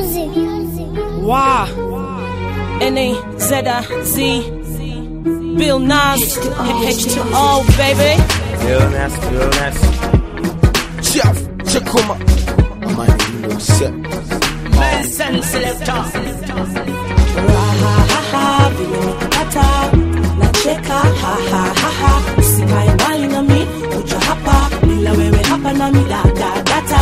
Wow. N-A-Z-I-Z. Bill Nas. H2O, baby. Real nasty, real nasty. Jeff, Chakuma. Amani, you know, set. Nelson Selector. Rahahaha, vile umekata nacheka hahahaha usikae mbali nami kuja hapa bila wewe hapa nami dadadata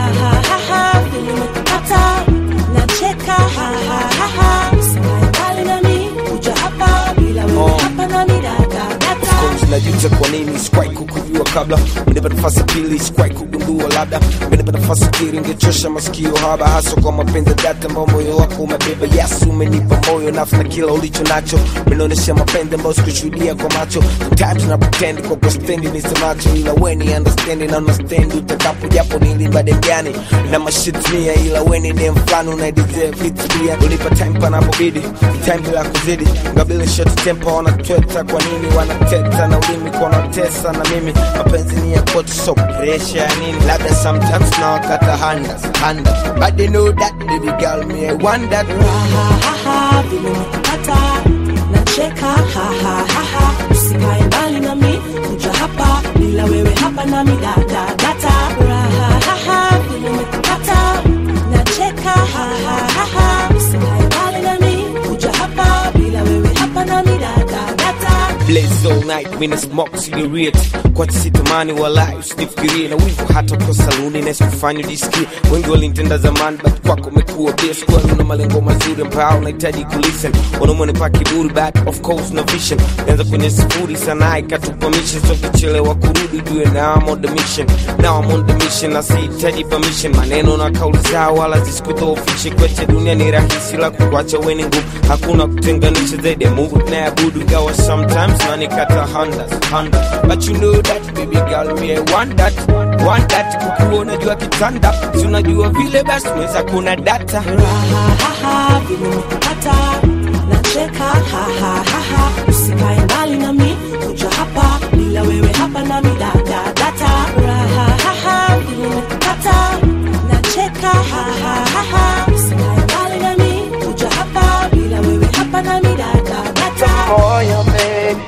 rahahaha vile umekata nacheka hahahaha usikae mbali nami kuja hapa bila wewe hapa nami dadadata najuta kwa nini sikuwahi kukujua kabla menipa nafasi pili sikuwahi kugundua labda menipa nafasi kiri ingechosha masikio haba hasa kwa mapenzi dhati ambao moyo wako umebeba yasu umenipa moyo nafu na kila ulicho nacho menaonyesha mapenzi ambayo sikushuhudia kwa macho tatu na pretend kwa kwa stendi nisemacho ila weni understandi na unastendi utakapo japo nilimbade mgani na mashitnia ila weni ni mfano na deserve it pia ulipa time panapobidi time bila kuzidi ngabili short tempo wanatweta kwa nini wanateta na ulimi kwa wanatesa na mimi mapenzi ni ya kwetu so pressure ya nini labda sometimes na wakata handas handas but they know that baby girl me I want that hahahaha vile umekata nacheka hahahaha usikae mbali nami kuja hapa bila wewe hapa nami dadadata rahahaha vile umekata nacheka hahahaha usikae mbali nami kuja hapa bila wewe hapa nami dadadata blaze all night mina smoke cigarette kwa sitamani wala usinifikirie na wivu hata kwa saluni na sikufanya jisikie wengi walinitenda zamani but kwako umekuwa best kwani una malengo mazuri ambayo unahitaji kulisten wanaume wanipa kiburi but of course na vision nianza kwenye sifuri sana ikatupa mission so kichelewa kurudi jue now I'm on the mission now I'm on the mission na sihitaji permission maneno na kauli zao wala zisikudhoofishe kweche dunia ni rahisi la kukuacha weni ngumu hakuna kutenganisha zaidi ya mungu tunayabudu ingawa sometimes nanikata handas handas but you know that baby girl me I want that want that kukuona jua kitanda si unajua vile basi unaweza kuna data rahahaha vile umekata nacheka hahahaha usikae mbali nami kuja hapa bila wewe hapa nami dadadata rahahaha vile umekata nacheka hahahaha usikae mbali nami kuja hapa bila wewe hapa nami dadadata moyo baby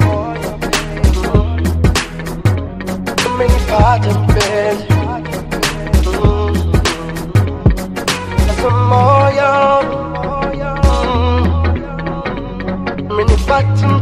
umenipata mpenzi Mm. Sasa moyo Mm. umenipata